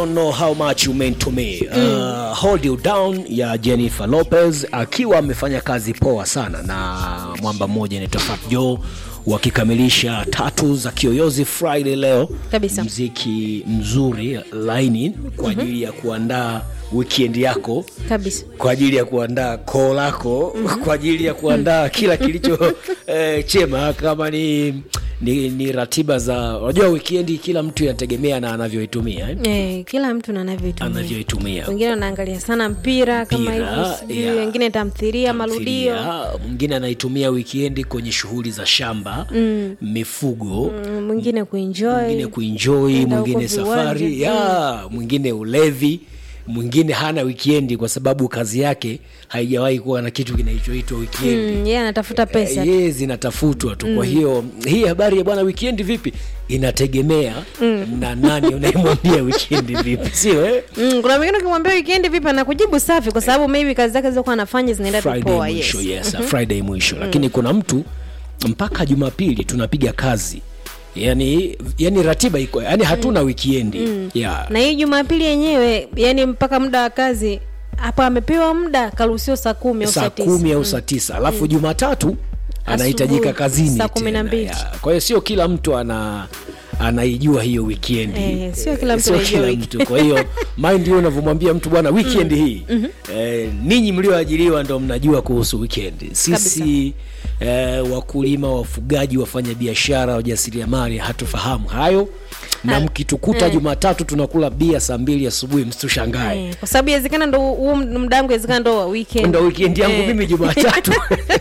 Don't know how much you meant to me. Uh, hold you down ya Jennifer Lopez akiwa amefanya kazi poa sana na mwamba mmoja anaitwa Fat Joe wakikamilisha tatu za Kiyoyozi Friday leo Kabisa. mziki mzuri laini kwa ajili ya kuandaa weekend yako kabisa kwa ajili ya kuandaa koo lako kwa ajili ya kuandaa kila kilicho eh, chema kama ni, ni, ni ratiba za unajua wikendi kila mtu inategemea na anavyoitumia eh? eh, kila mtu na anavyoitumia anavyoitumia wengine wanaangalia sana mpira kama Mpira, hivyo sijui yeah. wengine tamthiria marudio Tamthilia, mwingine anaitumia wikendi kwenye shughuli za shamba mm. mifugo Mm, mwingine kuenjoy mwingine kuenjoy Kwenda huko mwingine safari viwanja. ya mwingine ulevi mwingine hana wikendi kwa sababu kazi yake haijawahi kuwa na kitu kinachoitwa wikendi mm, yeye anatafuta pesa ye zinatafutwa tu kwa hiyo hii habari ya bwana wikendi vipi inategemea na nani unayemwambia wikendi vipi sio eh? Mm, kuna mwingine ukimwambia wikendi vipi anakujibu safi kwa sababu maybe kazi zake zilizokuwa anafanya zinaenda tu friday poa yes. mwisho yes, friday mwisho lakini kuna mtu mpaka jumapili tunapiga kazi yani yani ratiba iko yani hatuna wikiendi yeah. na hii jumapili yenyewe yani mpaka muda wa kazi hapo amepewa muda karuhusiwa saa kumi au saa saa tisa kumi au saa tisa alafu jumatatu anahitajika Asubuhi, kazini saa kumi na tena, mbili. yeah. kwa hiyo sio kila mtu ana anaijua hiyo wikendi Eh, sio kila mtu Sio anaijua kila wiki- mtu kwa hiyo mind hiyo unavyomwambia mtu bwana weekend hii eh, ninyi mlioajiriwa ndo mnajua kuhusu weekend sisi eh, wakulima wafugaji wafanya biashara wajasiriamali hatufahamu hayo na mkitukuta jumatatu tunakula bia saa mbili asubuhi msitushangae Eh, kwa sababu iwezekana ndo huu muda wangu iwezekana ndo wa weekend ndo weekend yangu Eh. mimi jumatatu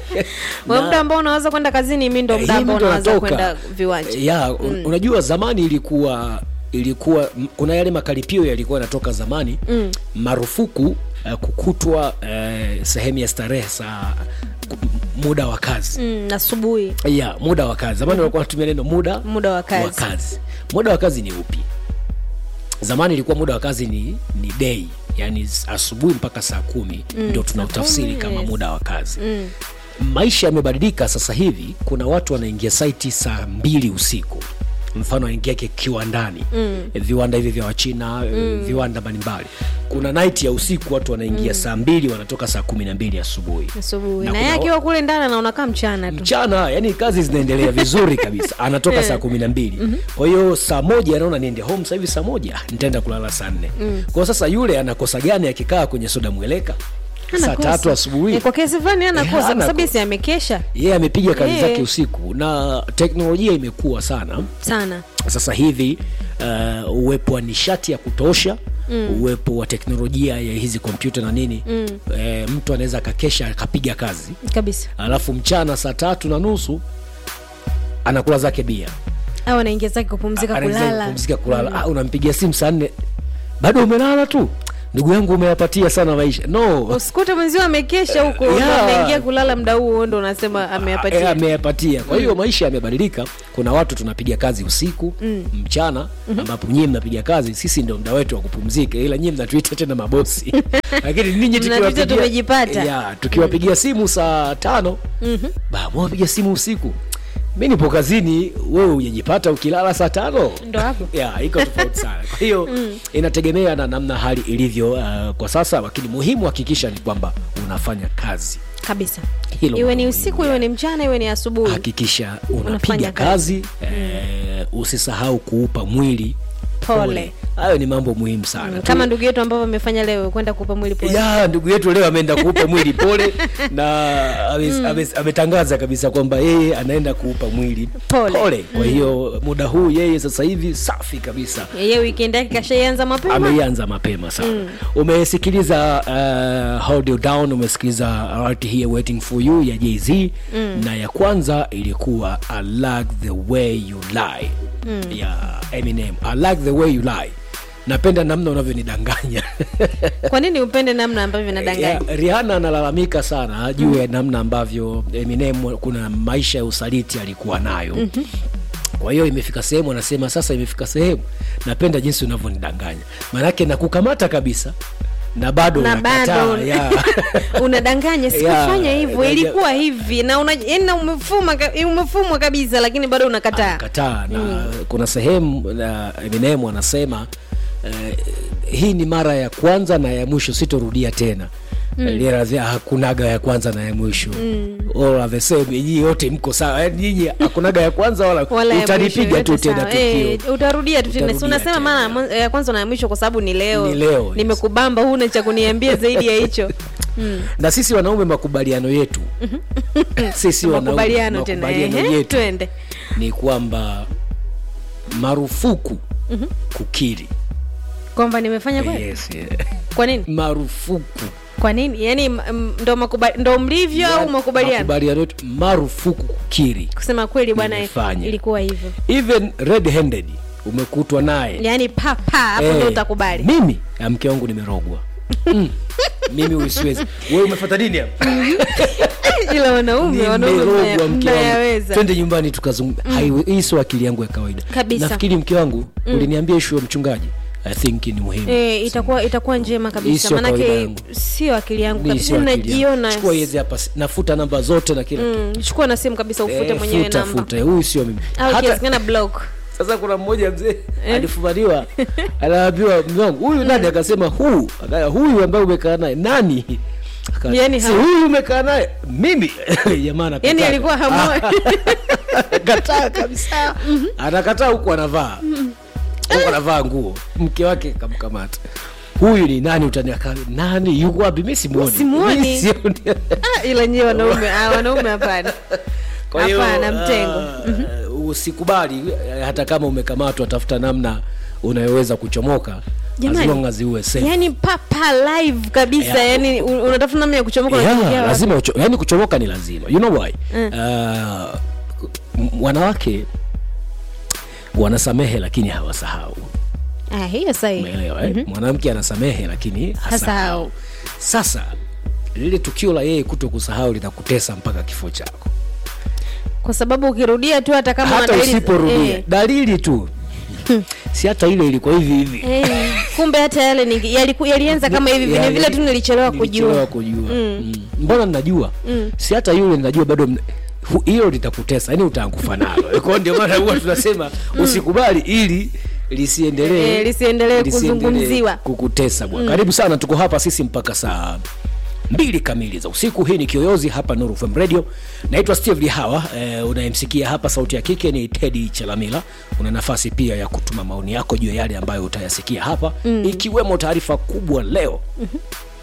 Wa muda ambao unaweza kwenda kazini mi ndo muda Hii ambao ndo unaweza natoka. kwenda viwanja ya un- unajua zamani ilikuwa ilikuwa m- kuna yale makaripio yalikuwa yanatoka zamani mm. marufuku uh, kukutwa uh, sehemu ya starehe saa ku- muda wa kazi mm, asubuhi ya muda wa kazi zamani walikuwa wanatumia neno muda Muda wa kazi. wa kazi muda wa kazi ni upi zamani ilikuwa muda wa kazi ni, ni day yani s- asubuhi mpaka saa kumi ndio tunautafsiri kumi, kama yes. muda wa kazi maisha yamebadilika sasa hivi kuna watu wanaingia saiti saa mbili usiku mfano aingia ki- kiwandani mm. viwanda hivi vya wachina mm. viwanda mbalimbali kuna night ya usiku watu wanaingia mm. saa mbili wanatoka saa kumi na mbili asubuhi asubuhi Na na yeye kuna- akiwa kule ndani anaona kama mchana tu mchana yani kazi zinaendelea vizuri kabisa anatoka saa kumi na mbili kwa hiyo saa moja anaona niende home sasa hivi saa moja nitaenda kulala saa nne kwao sasa yule anakosa gani akikaa kwenye soda mweleka saa Anakosa. tatu asubuhi Eh, kwa kesi fulani Eh, anakosa kwa sababu anakosa. si amekesha yeye amepiga kazi Eh. zake usiku na teknolojia imekuwa sana sana sasa hivi uh, uwepo wa nishati ya kutosha mm. uwepo wa teknolojia ya hizi kompyuta na nini mm. e, mtu anaweza akakesha akapiga kazi kabisa alafu mchana saa tatu na nusu anakula zake bia au anaingia zake kupumzika Anaweza kulala kupumzika kulala ah, unampigia simu saa nne bado umelala tu ndugu yangu umeyapatia sana maisha no usikute mwenzio amekesha huko Yeah. yeah. ameingia kulala mda huo ndo unasema Eh, ameyapatia ameyapatia kwa hiyo maisha yamebadilika kuna watu tunapiga kazi usiku mm. mchana ambapo nyie mnapiga kazi sisi ndo mda wetu wa kupumzika ila nyie mnatuita tena mabosi lakini ninyi Mnatuita tukiwapigia- tumejipata. ya, tukiwapigia simu saa tano mm-hmm. ba mwapiga simu usiku mi nipo kazini wewe ujajipata ukilala saa tano ndo hapo ya iko tofauti sana kwa hiyo inategemea na namna hali ilivyo uh, kwa sasa lakini muhimu hakikisha ni kwamba unafanya kazi kabisa Hilo iwe ni muhimu, usiku iwe ni mchana iwe ni asubuhi hakikisha unapiga Unafanya kazi, eh, usisahau kuupa mwili Pole. hayo ni mambo muhimu sana Mm, Tu- kama ndugu yetu ambavyo amefanya leo kwenda kupa mwili pole ya ndugu yetu leo ameenda kuupa mwili pole na ame- ame- ametangaza kabisa kwamba yeye anaenda kuupa mwili Pole. kwa hiyo muda huu yeye sasa hivi safi kabisa yeye weekend yake kashaianza mapema ameianza mapema sana mm. umesikiliza uh, hold you down umesikiliza right here waiting for you ya jz mm. na ya kwanza ilikuwa i like the way you lie mm. ya eminem i like the way you lie napenda namna unavyonidanganya kwa nini upende namna ambavyo Ya, nadanganya Rihanna analalamika sana juu ya namna ambavyo Eminem kuna maisha ya usaliti alikuwa nayo mm-hmm. kwa hiyo imefika sehemu anasema sasa imefika sehemu napenda jinsi unavyonidanganya maanake nakukamata kabisa na bado na unakataa, bado ya. unadanganya sikufanya Ya, hivyo ya, ilikuwa hivi na una, yani na umefuma ka- umefumwa kabisa lakini bado unakataa kataa na kuna sehemu na Eminem anasema eh, hii ni mara ya kwanza na ya mwisho sitorudia tena mm. hakunaga ya kwanza na ya mwisho mm. all are the same nyinyi yote mko sawa Yaani nyinyi hakunaga ya kwanza wala, wala ya utanipiga mwisho, tu yote tena sawa. tukio Eh, utarudia tu tena si Utarudia unasema tena. maana mwan- ya kwanza na ya mwisho kwa sababu ni leo Ni leo, yes. nimekubamba huna cha kuniambia zaidi ya hicho mm. na sisi wanaume makubaliano yetu sisi wanaume makubaliano tena makubaliano ehe, yetu twende ni kwamba marufuku kukiri kwamba nimefanya kweli yes, yeah. kwa nini marufuku kwa nini yaani m- m- ndo makuba, ndo mlivyo au makubaliano makubaliano yetu marufuku kukiri kusema kweli bwana Nimefanya. ilikuwa hivyo even red handed umekutwa naye yaani papa hapo Eh, ndo utakubali mimi ah, mke wangu nimerogwa mm. mimi huyu siwezi wewe umefata nini hapa ila wanaume wanaume nimerogwa mnaya- mke wangu mnayaweza twende nyumbani tukazungumza mm. hii sio akili yangu ya kawaida Kabisa. nafikiri mke wangu uliniambia ishu ya mchungaji i think ni muhimu Eh, itakuwa itakuwa njema Hii kabisa sio kawaida manake yangu. sio akili yangu Hii kabisa sio akili yangu. najiona chukua hizi hapa nafuta namba zote na kila Mm, chukua na simu kabisa ufute Eh, mwenyewe futa, namba futa huyu sio mimi au hata ikiwezekana block sasa kuna mmoja mzee alifumaniwa anaambiwa mume wangu huyu nani akasema huu akaya huyu ambaye umekaa naye nani Aka- Yaani si ha- huyu umekaa naye mimi jamaa anakataa. yani alikuwa hamoi kataa kabisa anakataa huku anavaa huku anavaa nguo mke wake kamkamata huyu ni nani utaniaka nani yuko wapi mi simuoni Simuoni. Mi sioni. Ah, ila nyie wanaume ah, wanaume hapana Kwa hiyo, hapana mtengo uh, usikubali eh, hata kama umekamatwa tafuta namna unayoweza kuchomoka as Jamani. long as uwe safe. yani papa live kabisa Yeah. yani un- unatafuta namna ya kuchomoka Yeah, unaingia wapi? lazima ucho, yani kuchomoka ni lazima you know why uh, m- wanawake wanasamehe lakini hawasahau ah, hiyo sahi umeelewa eh? mwanamke anasamehe lakini hasahau Hasahau. sasa lile tukio la yeye kuto kusahau litakutesa mpaka kifo chako kwa sababu ukirudia tu hata kama hata una dalili- usiporudia eh, dalili tu si hata ile ilikuwa hivi hivi eh, kumbe hata yale ni- yaliku- yalianza kama hivi vile Yani, vile tu nilichelewa nilichelewa kujua kujua mm. mbona ninajua si hata yule ninajua bado mna- hu- hilo litakutesa yani utaangufa nalo kwa hiyo ndio maana huwa tunasema usikubali ili lisiendelee Eh, lisiendelee kuzungumziwa. kukutesa bwana karibu sana tuko hapa sisi mpaka saa mbili kamili za usiku hii ni kiyoyozi hapa Nuru FM radio naitwa steve lihawa eh, unayemsikia hapa sauti ya kike ni tedi chalamila una nafasi pia ya kutuma maoni yako juu ya yale ambayo utayasikia hapa mm. ikiwemo taarifa kubwa leo mm-hmm